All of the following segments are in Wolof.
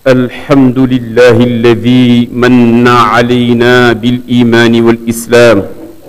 الحمد لله الذي من علينا بالإيمان والإسلام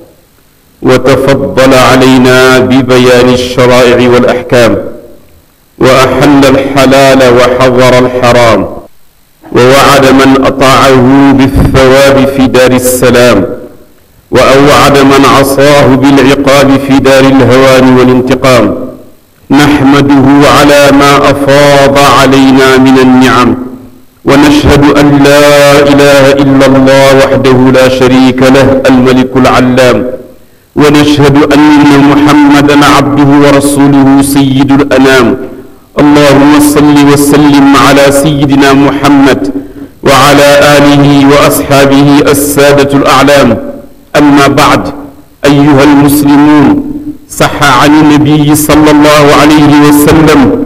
وتفضل علينا ببيان الشرائع والأحكام وأحل الحلال وحظر الحرام ووعد من أطاعه بالثواب في دار السلام وأوعد من عصاه بالعقاب في دار الهوان والانتقام نحمده على ما أفاض علينا من النعم ونشهد أن لا إله إلا الله وحده لا شريك له الملك العلام ونشهد أن محمدا عبده ورسوله سيد الأنام اللهم صل وسلم على سيدنا محمد وعلى آله وأصحابه السادة الأعلام أما بعد أيها المسلمون صح عن النبي صلى الله عليه وسلم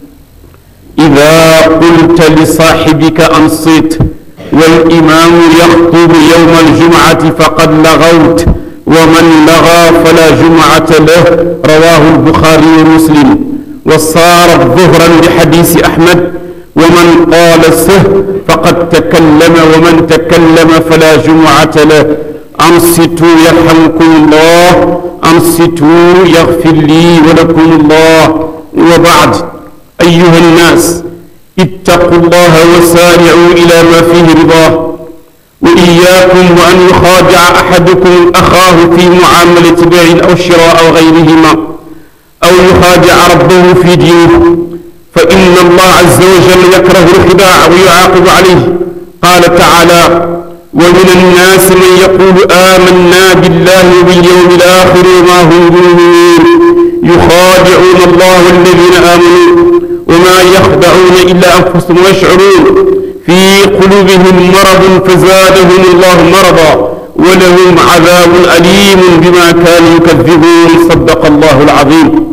إذا قلت لصاحبك أنصت والإمام يخطب يوم الجمعة فقد لغوت ومن لغى فلا جمعة له رواه البخاري ومسلم وصارت ظهرا لحديث أحمد ومن قال سه فقد تكلم ومن تكلم فلا جمعة له أنصتوا يرحمكم الله أنصتوا يغفر لي ولكم الله وبعد أيها الناس اتقوا الله وسارعوا إلى ما فيه رضاه وإياكم وأن يخادع أحدكم أخاه في معاملة بيع أو شراء أو غيرهما أو يخادع ربه في دينه فإن الله عز وجل يكره الخداع ويعاقب عليه قال تعالى ومن الناس من يقول آمنا بالله وباليوم الآخر وما هم بمؤمنين يخادعون الله والذين آمنوا وما يخدعون إلا أنفسهم ويشعرون في قلوبهم مرض فزادهم الله مرضا ولهم عذاب أليم بما كانوا يكذبون صدق الله العظيم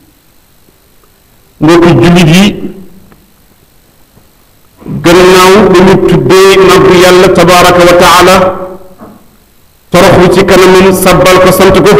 mbokki jullit yi gannaaw ba ñu tuddee màggu yàlla tabaraka wa taala toroxlu ci kanamam sabbal ko sant ko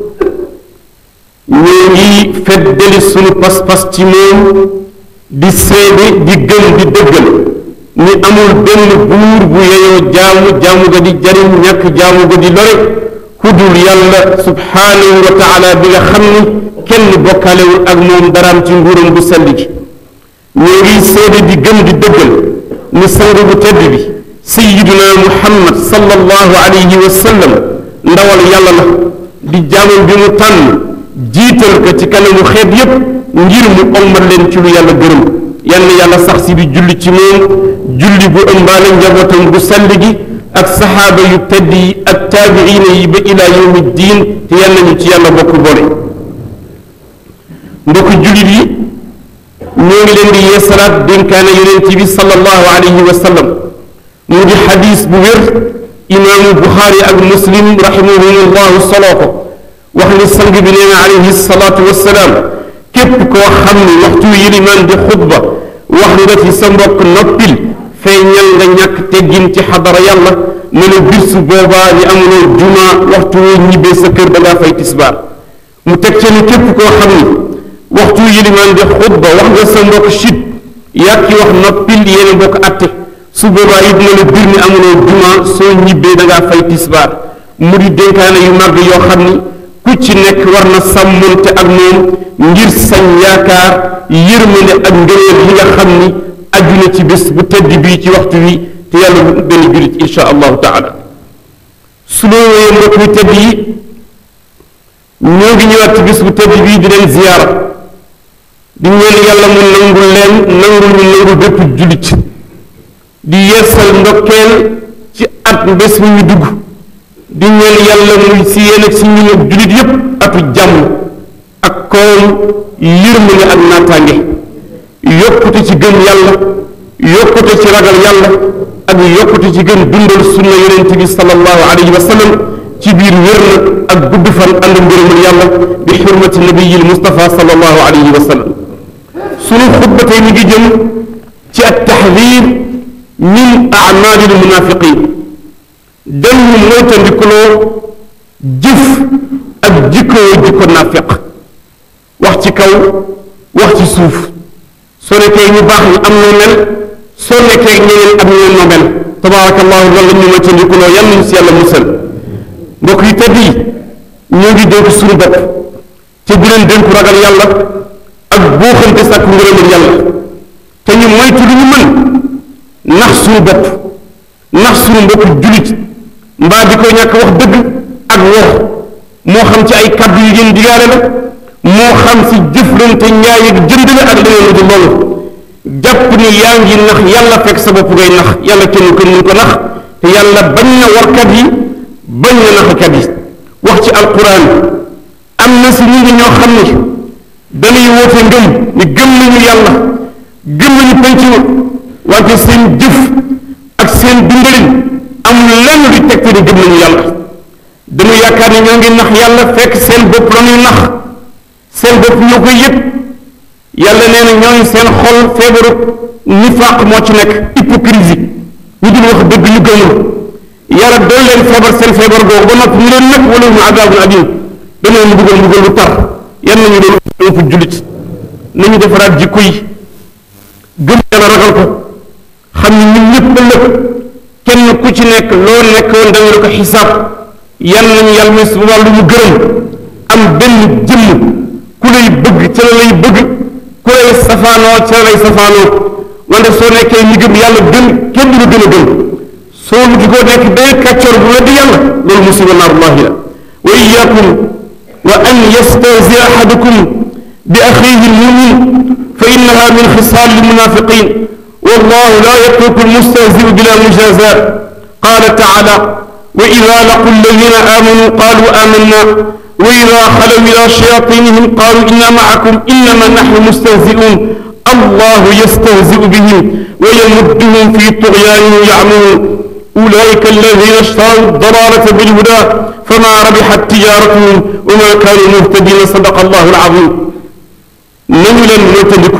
ñoo ngi feddali sunu pas-pas ci moom di seede di gëm di dëggal ni amul benn buur bu yeyoo jaamu jaamu ga di jariñ ñàkk jaamu ga di lore ku dul yàlla subhaanahu wa taala bi nga xam ni kenn bokkaalewul ak moom daraam ci nguuram bu sell gi ñoo ngi seede di gëm di dëggal ni sang bu tedd bi sayiduna muhammad sallallahu alayhi wa sallam ndawal yàlla la di jaamam bi mu tànn jiital ko ci kanamu xeet yépp ngir mu ommat leen ci lu yàlla gërëm yal yàlla sax si di julli ci moom julli bu ëmbaale njabootam bu sell gi ak saxaaba yu tedd yi ak taabiina yi ba ila yawmi diin te yal nañu ci yàlla bokk boole mbokk jullit yi ñoo ngi leen di yeesalaat dénkaane yonent bi sallallahu alayhi wa sallam mu di xadis bu wér imaamu buxaari ak muslim rahimahumullahu soloo ko wax ni sang bi nee na alayhi salaatu wassalaam képp koo xam ni waxtu yilimaan di xutba wax nga ci sa mbokk noppil feeñal nga ñàkk teggin ci xadara yàlla ne na bir su boobaa ni amuloo juma waxtu woo ñibbee sa kër da ngaa fay tisbaar mu teg ca ni képp koo xam ni waxtu yilimaan di xutba wax nga sa mbokk chit yàq wax noppil yéen a bokk atte su boobaa it na la bir ni amuloo juma soo ñibbee da ngaa fay tisbaar mu di dénkaane yu màgg yoo xam ni ku ci nekk war na sàmmonte ak moom ngir sañ yaakaar yërmande ak ngëneel yi nga xam ni aju na ci bés bu tedd bii ci waxtu wi te yàlla bu benn julit insha allahu taala su loo wéyee mbokk yu tedd yi ñoo ngi ñëwaat ci bés bu tedd bii di leen ziyaara di ñaan yàlla mu nangul leen nangul ñu nangul bépp julit di yeesal ndokkeel ci at bés bu ñu dugg di ñaan yàlla muy si yéen ak si ñun ak jullit yépp atu jàmm ak koom yërmande ak naataange yokkute ci gëm yàlla yokkute ci ragal yàlla ak yokkute ci gën dundal sunna yonent bi sallallahu alayhi wa sallam ci biir wér na ak gudd fan ànd ngërëmul yàlla bi xurmati nabiyil Mustafa sallallahu alayhi wa sallam sunu xutba tey mi ngi jëm ci at taxdir min amalil munafiqin dañu moytandikuloo jëf ak jikkoo jikko nafiq wax ci kaw wax ci suuf soo nekkee ñu baax ñu am noo mel soo nekkee ñeneen ak ñeneen noo mel tabaarakallahu loolu la ñu ma tëndikuloo yal nañu si yàlla musal mbokk yi tëdd yi ñoo ngi dénk suñu bopp te di leen dénku ragal yàlla ak buuxante sàkku ngërëmal yàlla te ñu moytu lu ñu mën nax suñu bopp nax suñu mbokk julit mbaa di ko ñàkk wax dëgg ak wor moo xam ci ay kàddu yu ngeen digaale la moo xam si jëflante njaay ak jënd la ak leneen lu dul loolu jàpp ni yaa ngi nax yàlla fekk sa bopp ngay nax yàlla kenn ko mun ko nax te yàlla bañ na warkat yi bañ na naxakat yi wax ci alquran am na si nit ñi ñoo xam ni dañuy woote ngëm ni gëm nañu yàlla gëm nañu penc wante seen jëf ak seen dundalin amul lenn lu tegte ni gëm nañu yàlla dañu yaakaar ni ñoo ngi nax yàlla fekk seen bopp la ñuy nax seen bopp ñoo koy yëg yàlla nee na ñooñu seen xol feebaru nifaaq moo ci nekk hypocrisie ñu dul wax dëgg ñu gëmul yàlla doon leen feebar seen feebar googu ba noppi ñu leen nag wala mu adaabun adim dañoo ñu buggal mbugal bu tar yan nañu doon fu jullit nañu defaraat jikko yi gëm yàlla ragal ko xam ni ñun ñëpp ëllëg kenn ku ci nekk loo nekkoon dañu la ko xisaab yan nañu yàlla muy su wàllu mu gërëm am benn jëmm ku lay bëgg ca la lay bëgg ku lay safaanoo ca la lay safaanoo wante soo nekkee ñi gëm yàlla gën kenn du la gën a gëm soo lu di ko nekk day kàccoor bu weddi yàlla loolu musiba naarullahi la wa iyaakum wa an yastahzi ahadukum bi axihi lmumin fa innaha min xisaal lmunafiqin wallahu la yatruku almustahziu bila mujazat qala taala wa ida laqu alladina amanu qalu amanna wa ida xalaw ila shayatinihim qalu inna maakum innama naxnu mustahziun allahu yastahziu bihim wa yamudduhum fi tughyanihim yacmahuun أولئك الذين اشتروا الضلالة بالهدى فما ربحت تجارتهم وما كانوا مهتدين صدق الله العظيم nañu leen moytandiku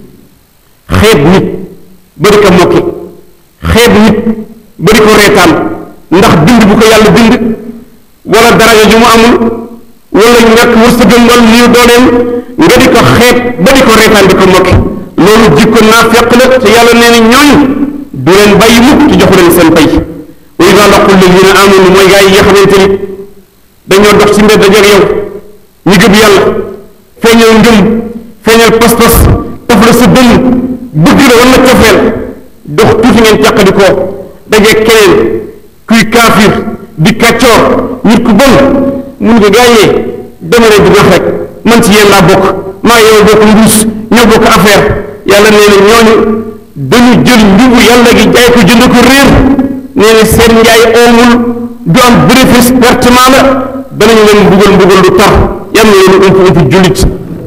xeeb nit bari ko mokki xeeb nit bari ko reetaan ndax bind bu ko yàlla bind wala daraja ju mu amul wala ñàkk wërsëgam wala niw dooleem nga di ko xeeb ba di ko reetaan di ko mokki loolu jikko naafeq la te yàlla nee na ñooñu du leen bàyyi mukk ci joxu leen seen pay wa ida laqu alladina amanu mooy gaa yi nga xamante ni dañoo dox ci mbedd dajeeg yow ñu gëm yàlla feeñal ngëm feeñal pas-pas taf la sa dënn bëgg la wala cofeel dox tuuti ngeen càqadi koo dajeeg keneen kuy kaafir di kàccoor nit ku bon mun ko gaayee dama leen di nax rek man ci yéen laa bokk maa yow bokk mbuus ñoo bokk affaire yàlla nee na ñooñu dañu jël njubu yàlla gi jaay ko jënd ko réer nee na seen njaay oomul du am bénéfice pertement la danañu leen mbugal mbugal lu tar yal na leen ump ump jullit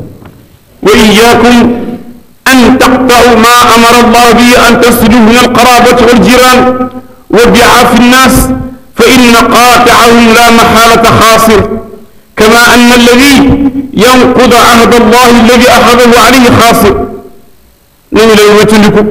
wa iyaakum an taqta'u ma amara allah bi an tasluhu min alqarabati waljiran wa bi'afi nnas fa inna qaati'ahum la maxaalata xaasir kama anna alladi yanqudu ahda allah alladi axadahu alayhi xaasir nañu leen wëccandiku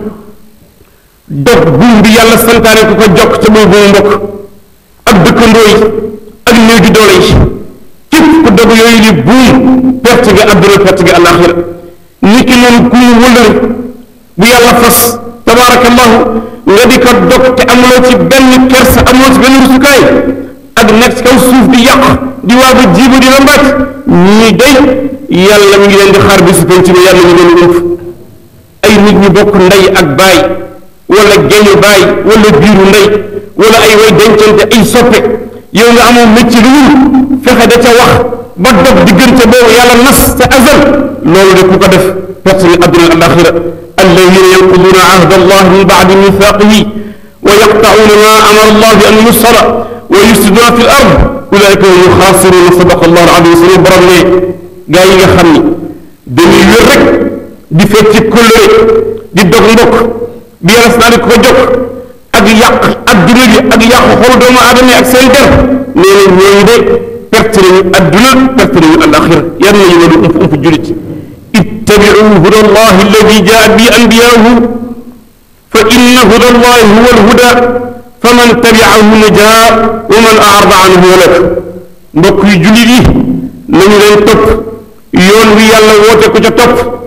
dog buum bi yàlla santaane ku ko jokk ca boobu buumu mbokk ak dëkkandoo yi ak néew di doole yi képp ku dog yooyu li buum perte nga àdduna perte nga alaxira ni ki noonu ku mu wëllëre bu yàlla fas tabaarakallahu nga di ko dog te amuloo ci benn kersa amuloo ci benn rusukaay ak nekk ci kaw suuf di yàq di waag a jiibu di la mbàcc ñii day yàlla mi ngi leen di xaar bi si penc bi yàlla ñu leen ump ay nit ñu bokk ndey ak baay wala geñu baay wala biiru ndey wala ay way dencante ay soppe yow nga amoo métier lu wul fexe da ca wax ba dog diggante boobu yàlla nas sa azal loolu de ku ko def perte ni adduna al axira alladina yanquduna ahda allah min baadi mithaqihi wa yaqta'una ma amara allah bi an yusala wa yufsiduna fi l ard ulaika hum xaasiruna sadaqa allah al azim suñu borom ne gaa yi nga xam ni dañuy wér rek di fecci kóllëre di dog mbokk bi yàlla si daal ko jokk ak yàq adduna bi ak yàq xol doomu aadama ak seen der nee na ñooñu de perte nañu adduna perte nañu alaxira yar nañu loolu ump ump julit ittabiu huda allahi alladi jaa bi anbiyaahu fa inna huda allahi huwa alhuda fa man tabiahu najaa wa man arada anhu halak mbokk yu julit yi nañu leen topp yoon wi yàlla woote ko ca topp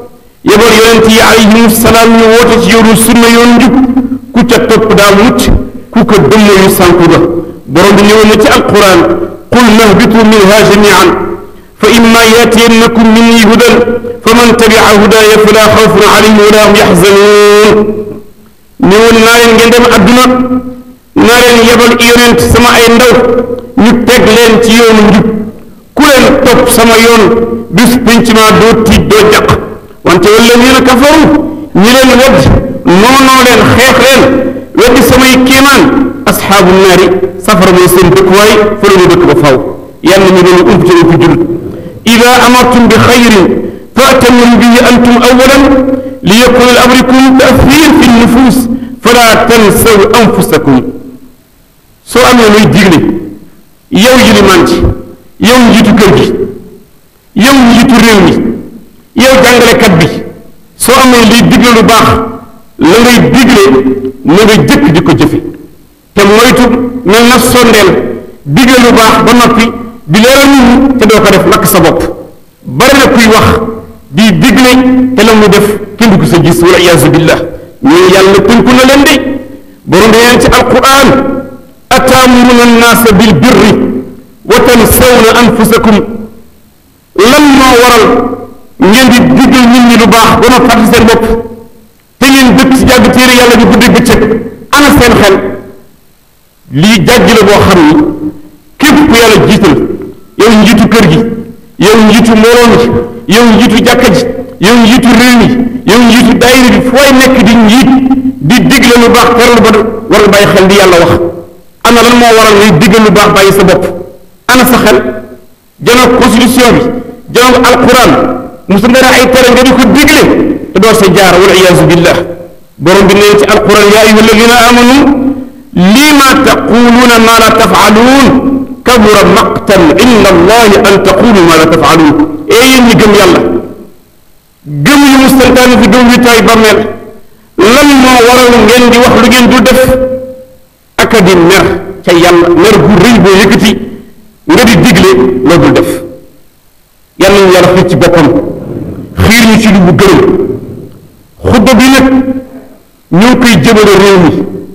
yebal yonent yi alayhimu salaam ñu woote ci yoonu sunna yoonu njub ku ca topp daa mucc ku ko dëmmayu sànku ga borom bi ñëwoon na ci alquran qul nahbitu minha jamian fa imma yatiyannakum minni hudan fa man tabia hudaya fala xawfun alayhim wala hum yaxzanuun ñëwoon naa leen ngeen dem adduna naa leen yebal yonent sama ay ndaw ñu teg leen ci yoonu njub ku leen topp sama yoon bis pinc ma doo tiit doo jàq wante walladina kafaru ñi leen wadd noonoo leen xeex leen weddi samay kéemaan asxaabu naari safara mooy seen dëkkuwaay fa la ñu dëkk ba faw yàlla ñu doon ump ci ump julut ida amartum bi xayrin faatamiru bihi antum awalan li yakuna al amrikum taafir fi nufus fala tansaw anfusakum soo amee luy digle yow yilimaan ci yow njiitu kër gi yow njiitu réew mi yow jàngalekat bi soo amee liy digle lu baax la ngay digle na nga jëkk di ko jëfe te moytu mel na sondeel digle lu baax ba noppi di leeral nit ñi te doo ko def lakk sa bopp bari na kuy wax di digle te la mu def kenn du ko sa gis wala iyaazu billah ñooñu yàlla tënku na leen de borom bi ci alquran ataamuruna annaasa bil birri wa tansawna anfusakum lan moo waral ngeen di digal nit ñi lu baax ba ma fàttali seen bopp te ngeen dëkk ci jàgg téere yàlla bi guddi bëccëg ana seen xel lii jàgg la boo xam ni képp ku yàlla jiital yow njiitu kër gi yow njiitu mbooloo mi yow njiitu jàkka ji yow njiitu réew mi yow njiitu daayira bi fooy nekk di njiit di digle lu baax teral ba war nga bàyyi xel di yàlla wax ana lan moo waral ngay digal lu baax bàyyi sa bopp ana sa xel janoog constitution bi janoog alquran musa nga ay tere nga di ko digle te doo sa jaar wal iyaazu billah borom bi nee ci alquran yaa ayuha alladina amanu lima taquluuna ma la tafaaluun kabura maqtan inda allahi an taqulu ma la tafaaluun ee yéen ñi gëm yàlla gëm yu mu santaane fi gëm witaay bàmmeel lan moo waral ngeen di wax lu ngeen dul def aka di mer ca yàlla mer gu rëy boo yëkkati nga di digle loo dul def yàlla ñu yàlla xiir ci boppam xiir ñu ci lu bu gërëm xutba bi nag ñoo ngi koy jëmale réew mi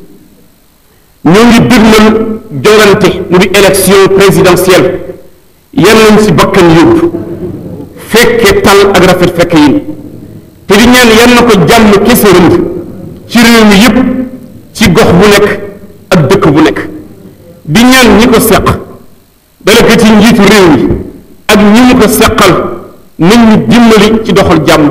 ñoo ngi dëgmal jongante mu di élection présidentielle yal nañ si bakkan yóbbu fekke tal ak rafet fekke yi te di ñaan yal na ko jàmm kese rënd ci réew mi yépp ci gox bu nekk ak dëkk bu nekk di ñaan ñi ko seq dala ko ci njiitu réew mi ak ñi mu ko seqal nañ ñu dimbali ci doxal jàmm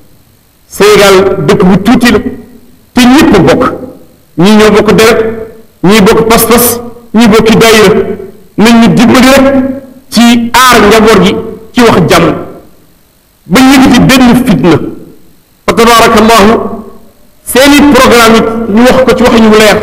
Sénégal dëkk bu tuuti la te ñëpp bokk ñii ñoo bokk deret ñii bokk pas-pas ñii bokki daayira nañ ñu dimbali rek ci aar njaboot gi ci wax jàmm ba yëgati benn fitna fa tabaarakallahu seeni programme it ñu wax ko ci wax ñu leer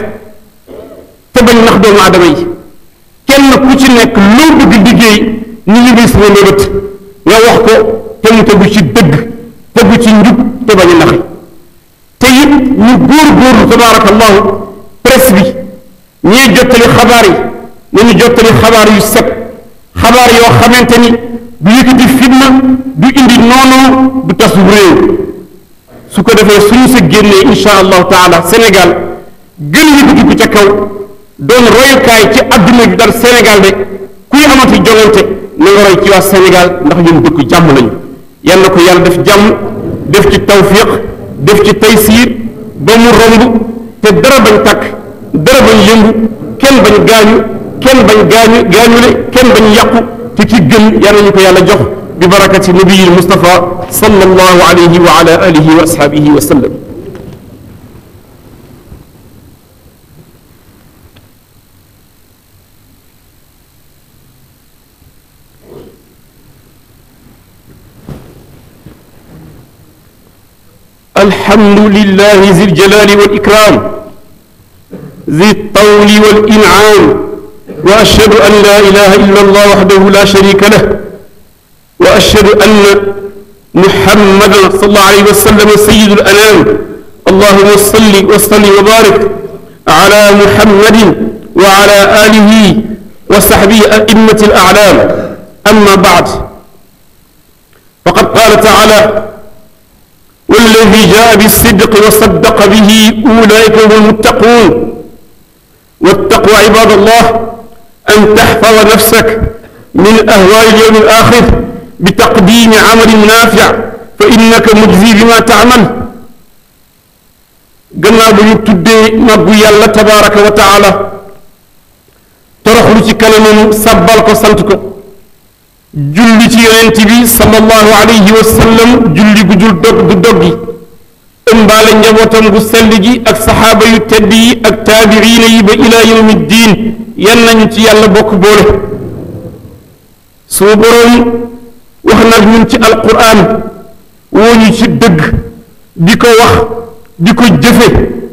te bañ nax doomu aadama yi kenn ku ci nekk loo bëgg liggéey ni ñu ngi sama mébét nga wax ko te mu tegu ci dëgg tegu ci njub te bañ a naxe te it ñu góor góorlu tabaarakallahu presse bi ñiy jottali xabaar yi nañu jottali xabaar yu set xabaar yoo xamante ni du yëkkati fitna du indi noonoo du tasu réew su ko defee suñu sa génnee insha allahu taala Sénégal gën yëkkati ko ca kaw doon royukaay ci adduna bi dal Sénégal de kuy amati jongante na nga roy ci waa Sénégal ndax ñun dëkk jàmm lañu yal na ko yàlla def jàmm def ci tawfiq def ci taysiir ba mu romb te dara bañ takk dara bañ yëngu kenn bañ gaañu kenn bañ gaañu gaañule kenn bañ yàqu te ki gën yal nañu ko yàlla jox bi barakati nabiyil Mustafa sallallahu alayhi wa ala alihi wa ashabihi wa sallam الحمد لله ذي الجلال والإكرام ذي الطول والإنعام وأشهد أن لا إله إلا الله وحده لا شريك له وأشهد أن محمدا صلى الله عليه وسلم سيد الأنام اللهم صل وسلم وبارك على محمد وعلى آله وصحبه أئمة الأعلام أما بعد فقد قال تعالى walladi jaa bisidqi wa saddaqa bihi ulaika hum almuttaquun wattaqwa ibad allah an taxfada nafsak min ahwaali alyawmi alaxir bitaqdimi amalin naafic fa innaka mujzi bima taamal gannaaw ba ñu tuddee màggu yàlla tabaraka wa taala toroxlu ci kanamam sàbbal ko sant ko julli ci yonent bi sallallahu alayhi wa sallam julli gu jul dog du doggi ëmbaale njabootam gu sell gi ak saxaaba yu tedd yi ak taabiriina yi ba ilaa yawmi diin yan nañu ci yàlla bokk boole suñu boroom wax nag ñun ci alquran woo ñu ci dëgg di ko wax di ko jëfe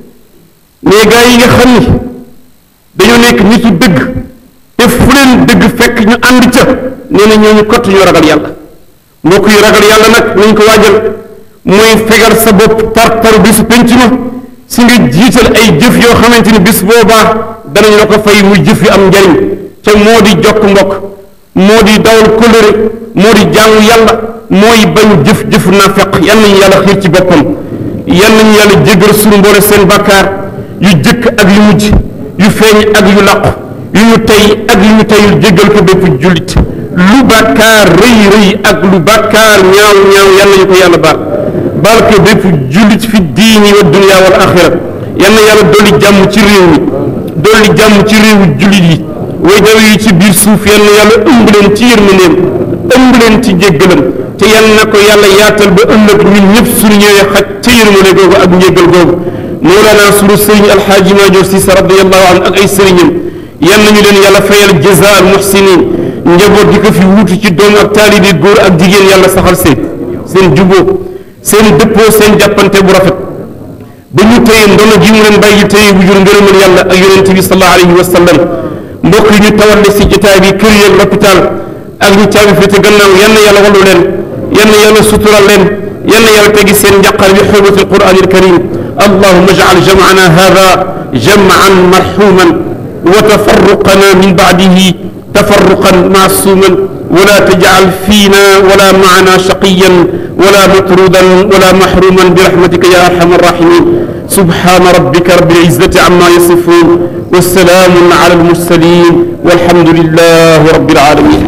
mais gaa yi nga xam ni dañoo nekk nitu dëgg te fu leen dëgg fekk ñu ànd ca nee na ñooñu kott ñu ragal yàlla mbokk yu ragal yàlla nag nañ ko waajal mooy fegal sa bopp par par bisu penc ma si nga jiital ay jëf yoo xamante ni bis boobaa danañ la ko fay muy jëf yu am njariñ ca moo di jokk mbokk moo di dawal kóllëre moo di jaamu yàlla mooy bañ jëf-jëf naafeq yal nañu yàlla xiir ci boppam yal nañu yàlla jéggal suñu mboole seen bàkkaar yu jëkk ak yu mujj yu feeñ ak yu làqu yu ñu tey ak yu ñu teyul jéggal ko bépp jullit lu bàkkaar rëy rëy ak lu bàkkaar ñaaw ñaaw yal nañu ko yàlla baal baal ko bépp jullit fi diini wa dunya wal axira yal na yàlla dolli jàmm ci réew mi dolli jàmm ci réewu jullit yi way daw yi ci biir suuf yal na yàlla ëmb leen ci yërmandeem ëmb leen ci jéggalam te yal na ko yàlla yaatal ba ëllëg ñun ñëpp suñu ñëwee xaj ca yërmande googu ak njéggal googu moolaana sunu sëriñ alxaaji Maajoor Siise radiyallahu anhu ak ay sëriñam yal nañu leen yàlla fayal jazaa al muxsinin njaboot gi ko fi wuutu ci doom ak taalibe góor ak jigéen yàlla saxal seen seen juboo seen dëppoo seen jàppante bu rafet ba ñu téye ndono ji mu leen bàyyi téye bu jur ngërëmal yàlla ak yonente bi sallallahu alayhi wa sallam mbokk yi ñu tawalle si jotaay bi kër yeeg l'hôpital ak ñu caabi fi te gannaaw yal na yàlla wallu leen yal na yàlla sutural leen yal na yàlla tegi seen njàqar bi xurmati alquran alkarim allahuma ajcal jamcana hada jamcan marxuman wa tafarruqana min bacdihi tafarruqan macsuman ولا تجعل فينا ولا معنا شقيا ولا مطرودا ولا محروما برحمتك يا ارحم الراحمين سبحان ربك رب العزه عما يصفون والسلام على المرسلين والحمد لله رب العالمين